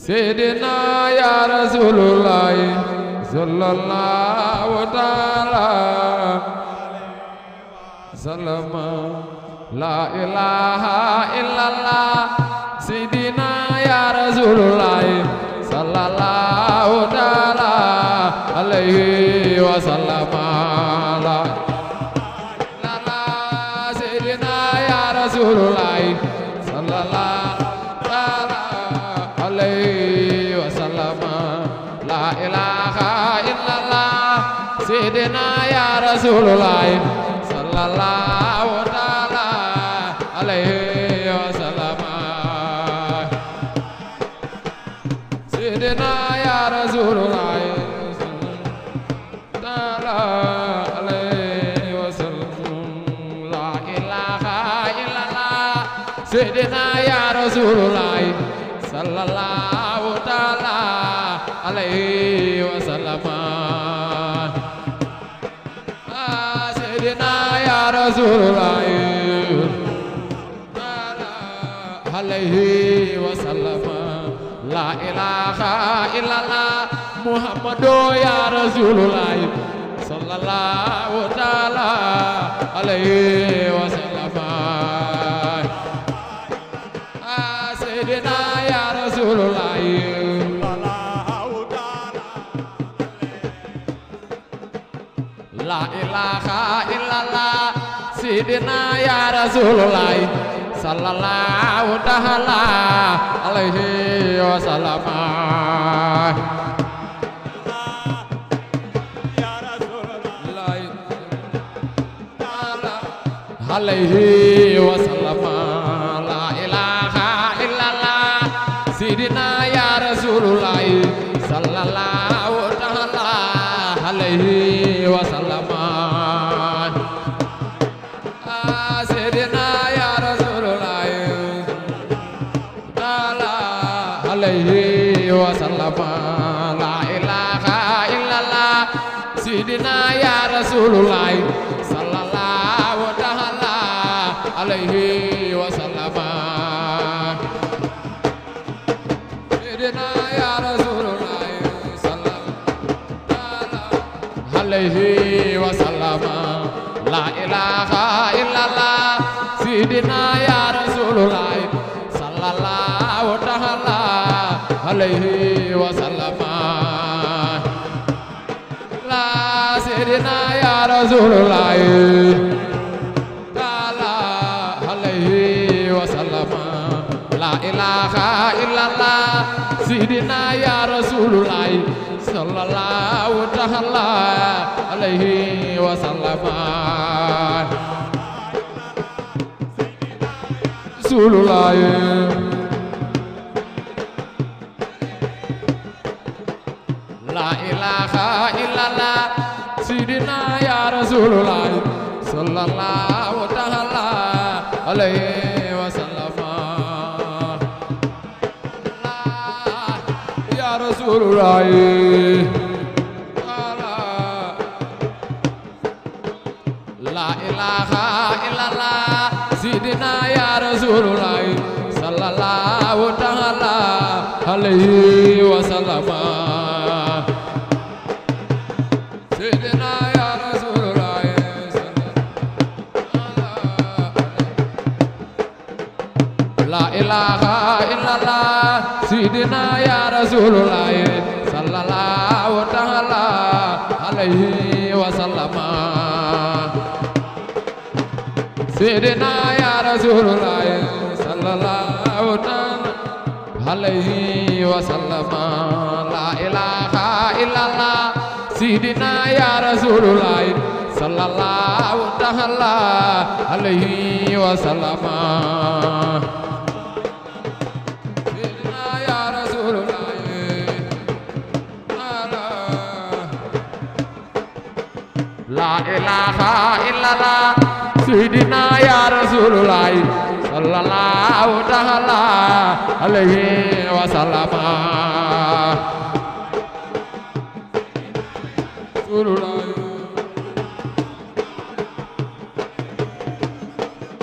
Seydina ya Rasulullah sallallahu taala sallama la ilaha illallah Seydina ya Rasulullah sallallahu taala alaihi wa sallama la ilaha Seydina ya Rasulullah sallallahu taala alaihi wa sallama la ilaha illallah Seydina ya Rasulullah sallallahu taala alaihi wa sallama Seydina ya Rasulullah taala alaihi wa sallam la ilaha illallah Seydina ya Rasulullah sallallahu taala alaihi wa sallama Ah, Seydina ya Rasulullah alaihi wa sallama la ilaha illallah Muhammadu ya Rasulullah sallallahu taala alaihi wa sallama Ah, Seydina ya Rasulullah La ilaha illallah Sidina ya Rasulullah Sallallahu ta'ala alaihi wa sallam alaihi wa sallam La ilaha illallah Sidina ya Rasulullah Sallallahu ta'ala alaihi wa sallam Ah, Seydina ya Rasulullah Taala alaihi wa sallam La ilaha illallah Seydina ya Rasulullah Sallallahu ta'ala alaihi wa sallam Seydina ya Rasulullah Sallallahu alaihi wa sallam La ilaha illallah Sidina ya Rasulullah Sallallahu ta'ala alaihi wa sallam La Sidina ya Rasulullah Ta'ala alaihi wa sallam La ilaha illallah Sidina ya Rasulullah Sallallahu ta'ala alaihi wa sallam Rasulullah La ilaha illallah Sidina ya Rasulullah Sallallahu ta'ala alaihi wa sallam La ya Rasulullah La ilaha illallah Sidina ya Rasulullah Sallallahu ta'ala alaihi wa sallam Sidina ya Rasulullah La ilaha illallah Sidina ya Rasulullah Sallallahu ta'ala alaihi wa sallam Sidina ya Rasulullah Sallallahu ta'ala alaihi wa sallam La ilaha illallah Sidina ya Rasulullah Sallallahu ta'ala alaihi wa sallam Sidina ya Rasulullah La ilaha illallah Sidina ya Rasulullah Sallallahu ta'ala alaihi wa sallam Rasulullah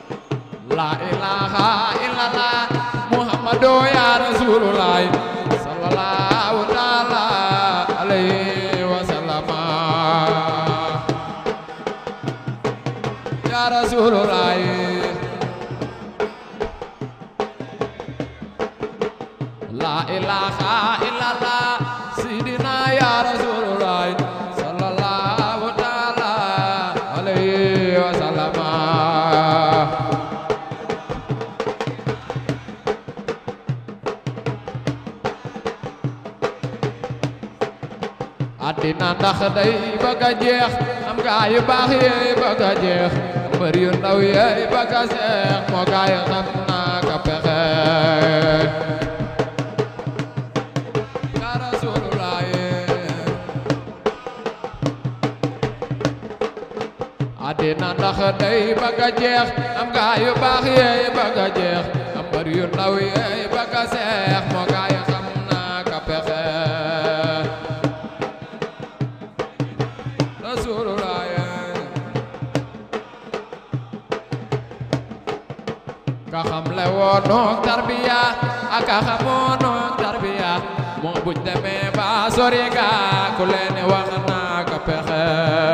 La ilaha illallah Muhammadu ya Rasulullah la ilaha illallah sidina ya rasulullah sallallahu taala alayhi wa sallama àddina ndax day bëgg a jeex am gaa yu baax yeey bëgg a jeex mbër yu ndaw yeey bëgg a seex moo gaa yi xam naa ka pexe yaa Rasulullah àddina ndax day bëgg a jeex am gaa yu baax yeey bëgg a jeex am mbër yu ndaw yeey bëgg a seex moo gaa yi xam naa ka pexe Rasulullah ka xam le woonoo tarbiya ak ka xamoonoo tarbiya moo buñ demee ba sori ga ku leen wax naa ka pexe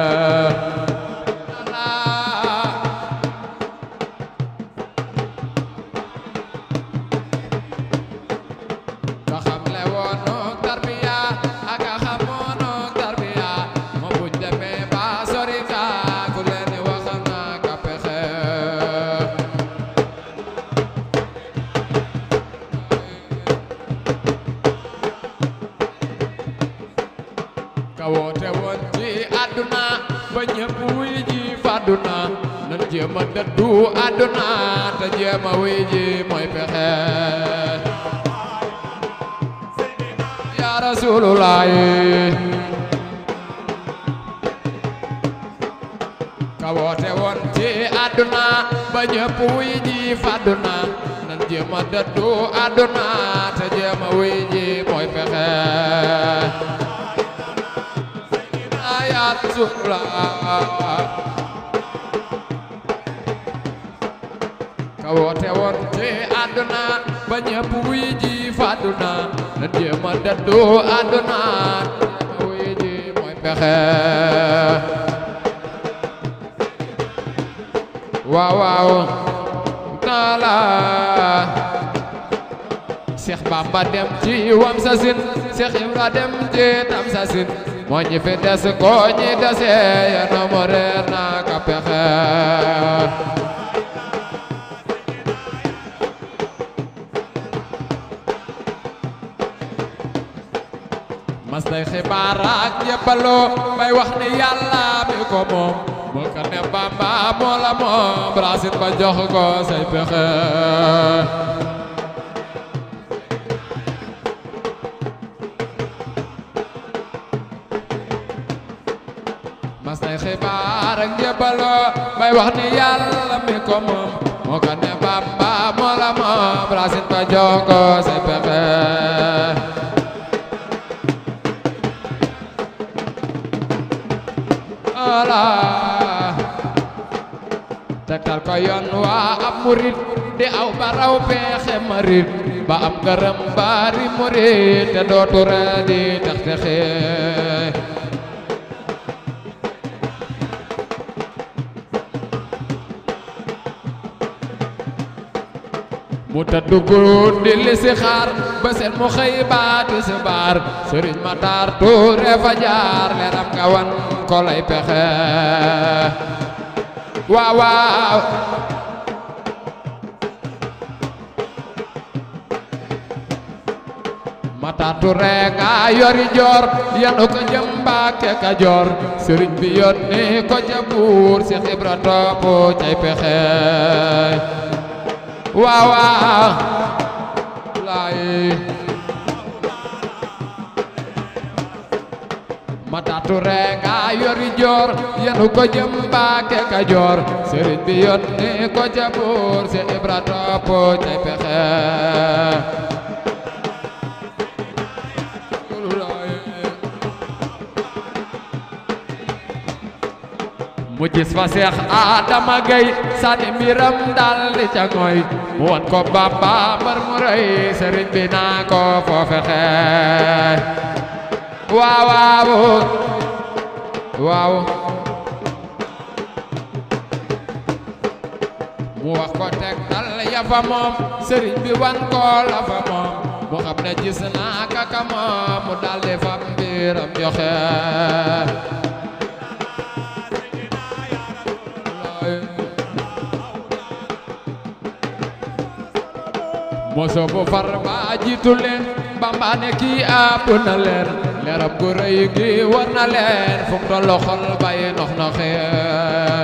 ka xam le woonoo tarbiya ak ka xamoonoo tarbiya moo buñ demee ba sori ga ku leen wax naa ka pexe ka woote woon ci àdduna ba ñëpp wuy ji fàdduna nan jéem a dëddu àdduna te jéem a wuy ji mooy pexe ya rasulullah ka woote woon ci àdduna ba ñëpp wuy ji fàdduna nan jéem a dëddu àdduna te jéem a wuy ji mooy pexe ya Rasulullah ka woote woon ci àdduna ba ñëpp wuy ji fàdduna nan jéem a dëddu àdduna jéem a wuy ji mooy pexe waaw waaw taala Seex Bamba dem ci wam sa sin Seex Ibra dem ci tam sa sin moo ñi fi des ko ñi dese yéena mo reer naa ka pexe mas day xibaar ak yëppaloo bay wax ni yàlla mi ko moom moo ko ne Bamba moo la moom rasin ba jox ko say pexe mas day xibaar ak yëppaloo bay wax ni yàlla mi ko moom moo ko ne Bamba moo la moom rasin ba jox ko say pexe ala tegtal ko yoon waa ab murit di aw baraw peexe marit ba am ngërëm bari murit te dootu ree di tax texe mu tëdd guddi li si xaar ba seen mu xëy baati si baar sëriñ Matar Tuure fa jaar leeram nga wan ko lay pexe waaw waaw Matar Tuure nga yori joor yanu ko jëm Mbàkke Kajoor sëriñ bi yónni ko ca buur Seex Ibra topp cay pexe waaw waaw laay Matar Tuure nga yori joor yanu ko jëm Mbàkke Kajoor sëriñ bi yónni ko ca buur Seex Ibra topp cay pexe mu gis fa Seex Adama Gay sànni mbiram dal di ca ngoy mu wan ko Bamba mbar mu rëy sëriñ bi naa ko foo fexe waaw waaw waaw mu wax ko teg dal ya fa moom sëriñ bi wan ko la fa moom mu xam ne gis naa kaka moom mu daldi fam mbiram joxe moso bu far ba jiitu leen Bamba ne kii àpp na leen leeram gu rëy gi war na leen fu mu tollu xol bay nox noxee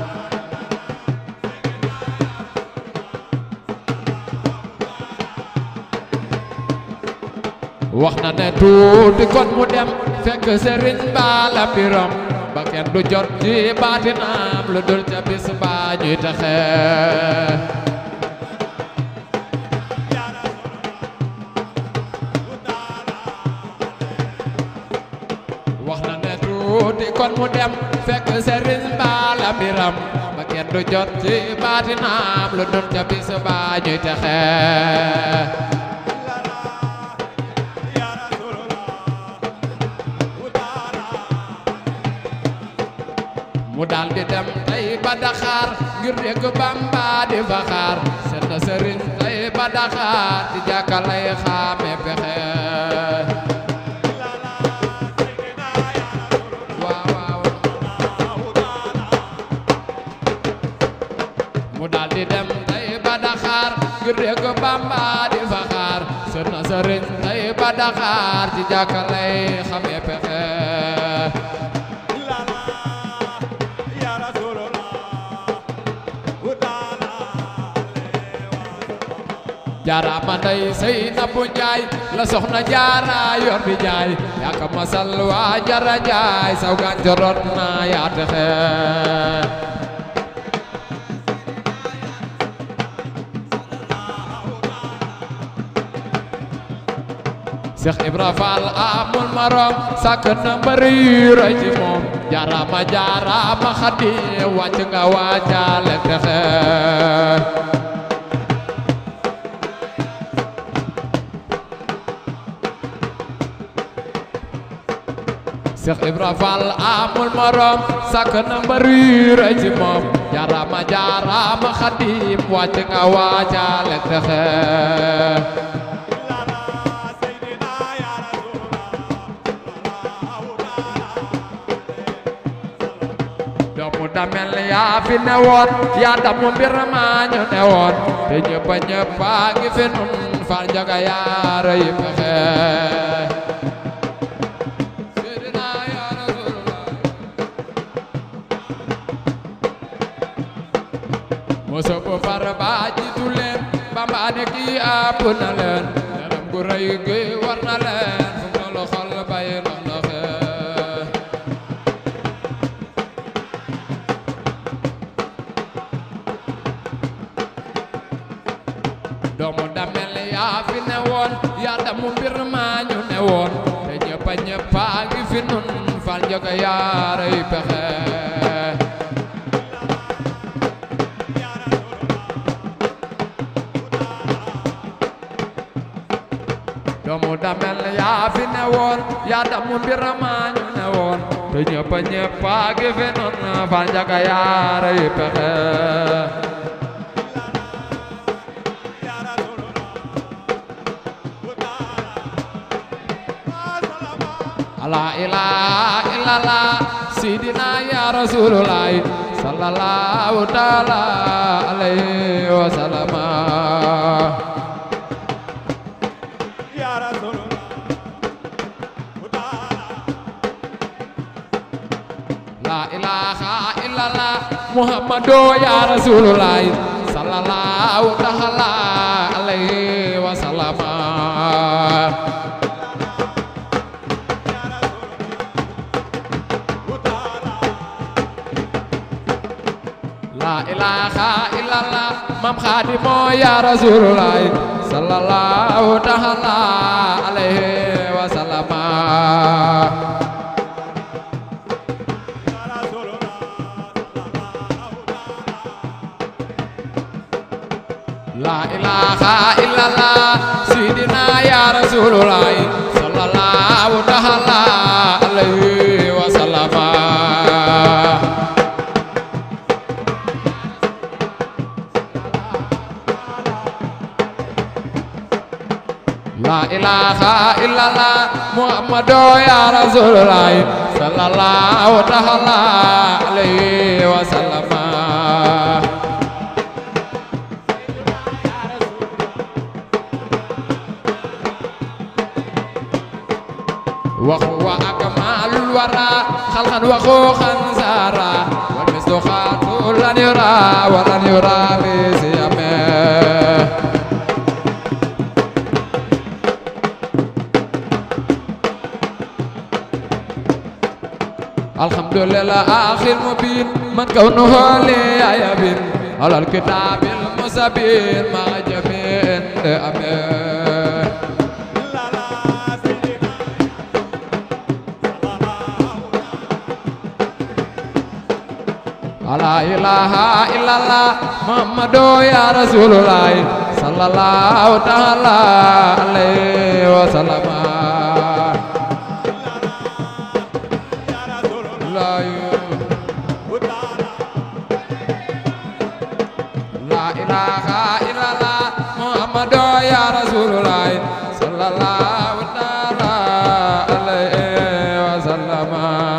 wax na ne tuuti kon mu dem fekk sëriñ baala mbiram ba kenn du jot ci baatinam lu dul ca bis ba ñuy taxe wax na ne tuuti kon mu dem fekk sëriñ baala mbiram ba kenn du jot ci baatinam lu dul ca bis ba ñuy taxe mu daal di dem tey ba Dakar ngir dégg Bamba di fa xaar seet na sëriñ tey ba Dakar di jàkka lay xaame pexe waaw waaw mu daal di dem tey ba Dakar ngir dégg Bamba di fa xaar seet na sëriñ tey ba Dakar di jàkka lay xaame pexe jaaraama ndey sey na bu njaay la soxna jaara yor di jaay yaa ka masal waa jara jaay saw gàncax rot na yaa texe Cheikh Ibra Fall amul marom sàkk na mbëri yu rëy ci moom jaaraama jaaraama xadi wàcc nga waajaale texe Cheikh Ibra Fall amul morom sàkk na mbër yu rëy ci moom jaarama jaarama xadim wàcc nga waajaale texe doomu damel yaa fi ne woon yaa damu mbir maa ñu ne woon te ñëppa ñëppa ngi fi nun fal jaga yaa rëy pexe moso bu far ba jiitu leen Bamba ne kii àpp na leen leeram gu rëy gi war na leen fu mu tollu xol bay ndox ndoxe doomu damel yaa fi ne woon yaa damu mbir maa ñu ne woon te ñëppa ñëppa ngi fi nun fal njoga yaaray pexe doomu damel yaa fi ne woon yaa damu mbir maa ñu ne woon te ñëppa ñëppa ngi fi nun fal njoga yaaray pexe la ilaha illallah sidina ya rasulullah sallallahu taala alaihi wasallam la ilaha illallah muhammadu ya rasulullah sallallahu taala alaihi wasallam la ilaha illallah mam khadimo ya rasulullah sallallahu taala alaihi wasallam la ilaha illallah sidina ya rasulullah sallallahu taala alaihi wasallam La ilaha illallah Muhammadu ya Rasulullah sallallahu ta'ala alaihi wasallam وهو أكمل الورى خلقا وخوخا زارا والمثل خاطر لن يرى ولن يرى بسيامه الحمد لله آخر مبين من كونه لي يبين على الكتاب المسبين مع جميع أمين لا إله إلا الله محمد يا رسول الله صلى الله تعالى عليه وسلم لا لا إله إلا الله محمد يا رسول الله صلى الله تعالى عليه وسلم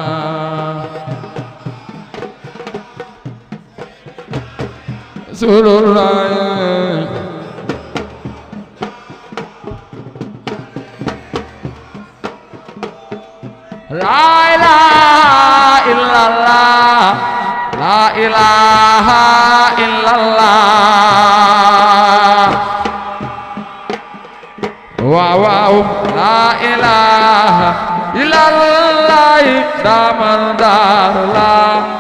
رسول الله لا إله إلا الله لا إله إلا الله واو واو لا إله إلا الله دامن دار الله